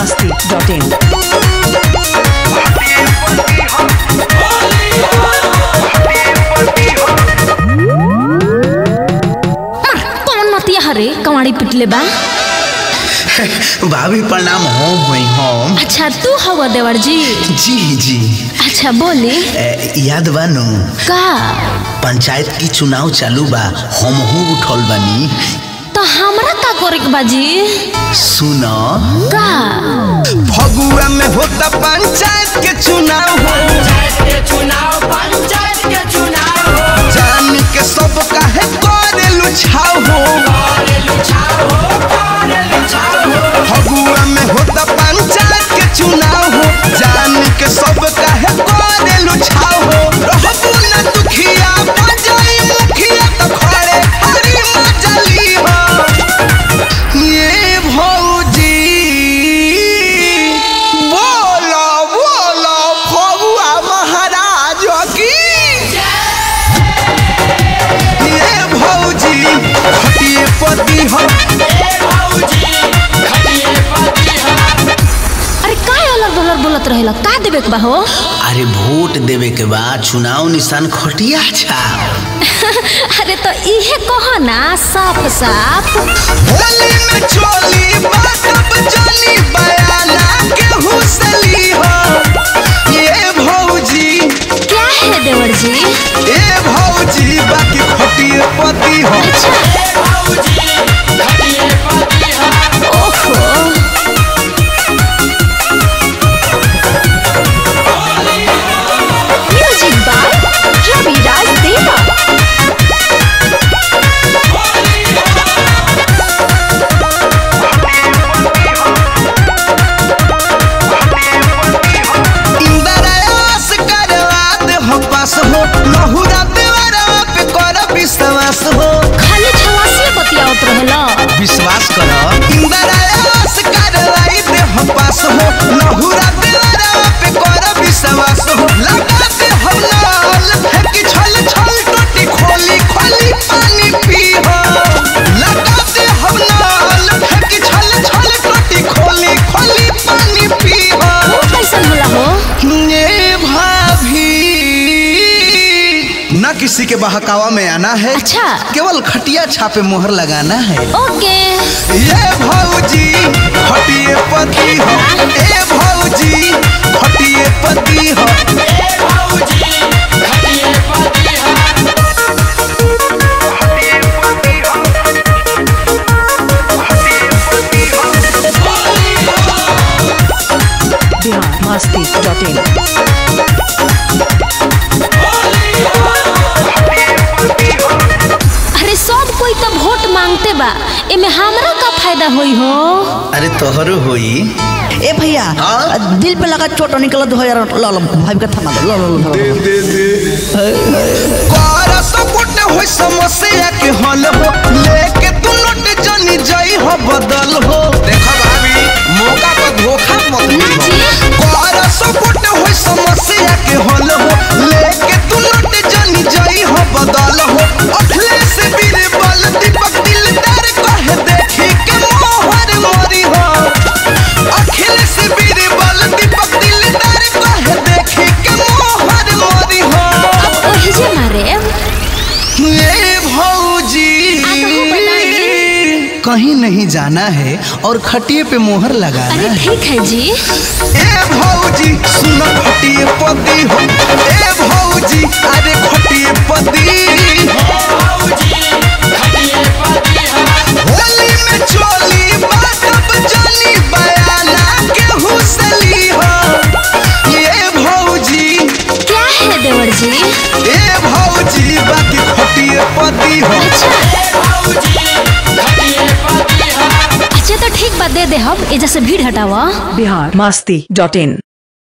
masti.in. कौन मतिया हरे कवाड़ी पिटले बा भाभी प्रणाम हम हुई हम अच्छा तू हवा देवर जी जी जी अच्छा बोली ए, याद बानू का पंचायत की चुनाव चालू बा हम उठल बानी तो हमरा का करे के बाजी सुन का फगुआ में होता पंचायत के चुनाव हो जान के सब काहे करे लुछाव हो फगुआ में होता पंचायत के चुनाव हो जान के सब काहे करे लुछाव हो रहबू ना दुखिया बजाई मुखिया तो खड़े हरी मजली हो ये भौजी बोलो बोलो फगुआ महाराज की ये भौजी खटिए पति हो अरे का अलग बलर बोलत रहेला का देवे के बा हो अरे वोट देवे के बाद चुनाव निशान खटिया छा अरे तो इहे कहो ना साफ साफ होली में चोली बातब जानी बयाना के हुसली हो ये भौजी क्या है देवर जी ए भौजी बाकी खटिए पति हो ओहो म्यूजिक बाय रवि राज देवा इंद्रयास करवात हो पास हो लहुरा देवरा पे कर विश्वास हो खाली छवासी बतियावत रहेला विश्वास कर इंद्रयास करवाई दे हो पास हो लहुरा देवरा पे कर विश्वास हो लगा दे हो लाल फेंकी छल छल टोटी खोली खोली पानी पी हो लगा दे हो लाल फेंकी छल छल टोटी खोली खोली पानी पी हो वो कैसन होला हो ये भाभी न किसी के बहकावा में आना है अच्छा। केवल खटिया छापे मोहर लगाना है ओके ये भौजी खटिए पति हो ए भौजी खटिए पति हो Bihar masti.in. अरे सब कोई तो वोट मांगते बा एमे हमरा का फायदा होई हो अरे तोहरो होई ए भैया हाँ? दिल पे लगा चोट निकल दो यार लो लो भाई का थमा दो लो लो लो, लो कर सपोर्ट हो समस्या के हल हो लेके तू नोट जनी जाई हो बदल हो देखो भाभी मौका पर धोखा मत ना दिहो। जी कर सपोर्ट हो समस्या के हल हो लेके तू नोट जनी जाई हो बदल हो अखिलेश बीरबल दीपक दिलदार कहे देखी के मोहर मोरी हो अखिलेश बीरबल दीपक दिलदार कहे देखी के मोहर मोरी हो अब ओही जे मारे ये भौजी आगू बढ़ाइए। कहीं नहीं जाना है और खटिए पे मोहर लगाना अरे है ठीक है जी ए भौजी सुन खटिए पति हो ए भौजी अरे खटिए पति होली में चोली बातब जानी बयाना के हुसली हो ये भौजी क्या है देवर जी ए भौजी बाकी खटिए पति हो अच्छा तो ठीक बा दे दे हम एजा से भीड़ हटावा Bihar masti.in.